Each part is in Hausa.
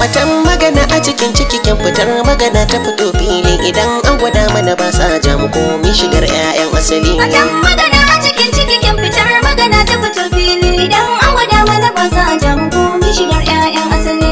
Batan magana a cikin ciki kin fitar magana ta fito fili idan an gwada mana ba sa ja mu komi shigar 'ya'yan asali. Wajen magana a cikin ciki kin fitar magana ta fito fili idan an gwada mana ba za a ja mu komi shigar 'ya'yan asali.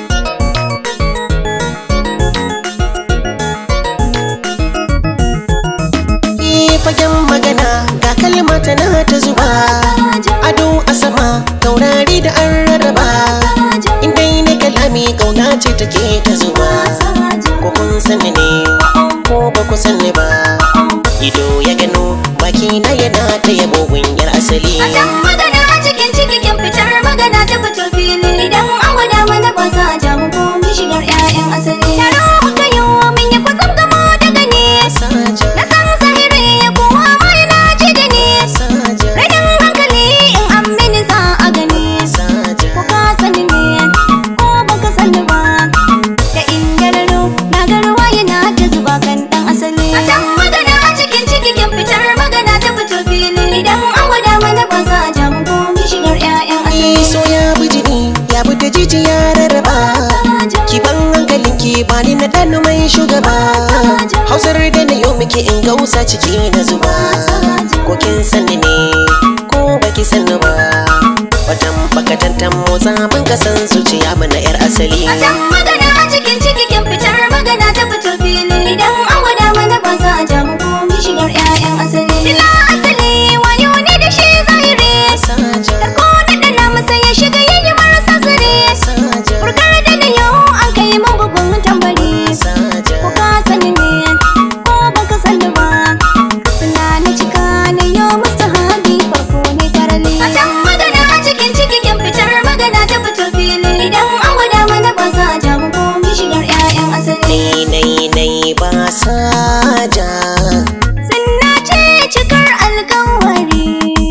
Yi fagen magana ga kalma tana ta zuba. Ado a sama taurari da an rarraba. Indai ne kalami kauna ce take ta zuba. Ko kun sani ne ko ba ku sani ba. Ido ya gano baki na yana ta yabo yar asali. Wajen magana a cikin ciki kin fitar magana ta fito fili idan an gwada mana ba za a ja mu komi shigar 'ya'yan asali. Taro muka yi min yi kwatsam gamo da gani. Saja, Na san zahiri kowa ma yana ji da ni. saja, Rainin hankali in an mini za a gani. saja. Ko ka sani ne ko baka sani ba Da ingararo na garwa yana ta zuba kan dan asali A can magana a cikin ciki kin fitar magana ta fito fili Idan an gwada mana ba za a ja mu komi shigar 'ya'yan asali so ya bi jini ya bi da jiji ya rarraba ki ban hankalin ki ba ni na ɗan mai shugaba hausar da na yau muke in gausa ciki na zuba ko kin sani ne ko baki sani ba watan bakatantan motsa ban kasan zuciya mana yar asali A can magana a cikin ciki kin fitar magana ta fito fili Idan an gwada mana ba za a ja mu komi shigar 'ya'yan asali Dila asali wayo ne da shi zahiri saja Ko da dana masa ya shiga yayi marasa sare saja Burgar da na yau an kai man bugun tambari saja Ko ka sani ne ko baka sani ba Suna na cika na yau musu habi farko ne karali A can magana a cikin ciki kin fitar magana ta fito fili Idan an gwada mana ba za a ja mu komi shigar 'ya'yan asali nai nai nai ba saja Sunna ce cikar alkawari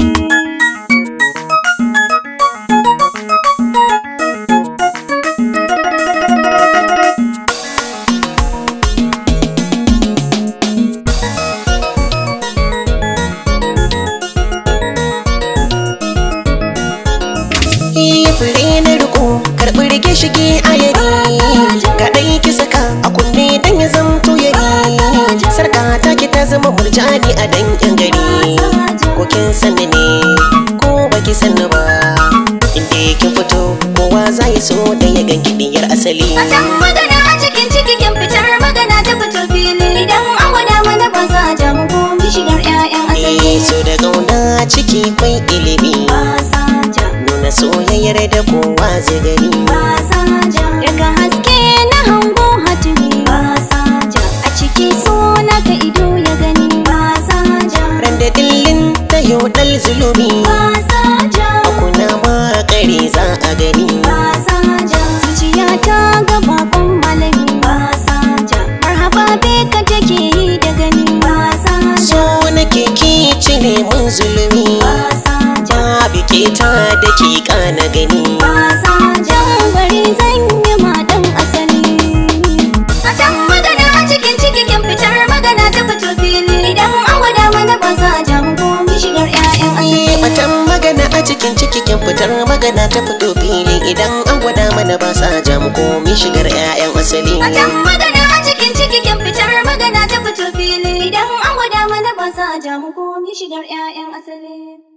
Iya fure na riko karɓi rike shige a yari ga ɗai ki saka a kunne dan ya zamto yari sarka ta ki ta zama murjani a dankin gari ko kin sani ne ko baki sani ba inda kin fito kowa za ya so da ya ganki diyar asali A can magana a cikin ciki kin fitar magana ta fito fili Idan an gwada mana ba za a ja mu komi shigar 'ya'yan asali Eh, so da gauna ciki kwai ilimi Ba sa ja nuna soyayyar da kowa zai gani ba sa ja Daga haske na hango hatimi ba sa ja A ciki so na ka ido ya gani ba sa ja ran da dillin ta yau dal zulumi ba sa ja kuna ma kare za a gani ba sa ja Zuciya ta ga bakon malami ba sa ja Marhaba be ka take yi da gani ba sa so ja nake ki cire mun zulumi ba sa ja babu ke ta da ke kana gani ba sa ja bari zan yi madan asali A can magana a cikin ciki kin fitar magana ta fito fili Idan an gwada mana ba za a ja mu komi shigar 'ya'yan asali Yi batan magana a cikin ciki kin fitar magana ta fito fili idan an gwada mana ba sa ja mu komi shigar 'ya'yan asali A can magana a cikin ciki kin fitar magana ta fito fili Idan an gwada mana ba za a ja mu komi shigar 'ya'yan asali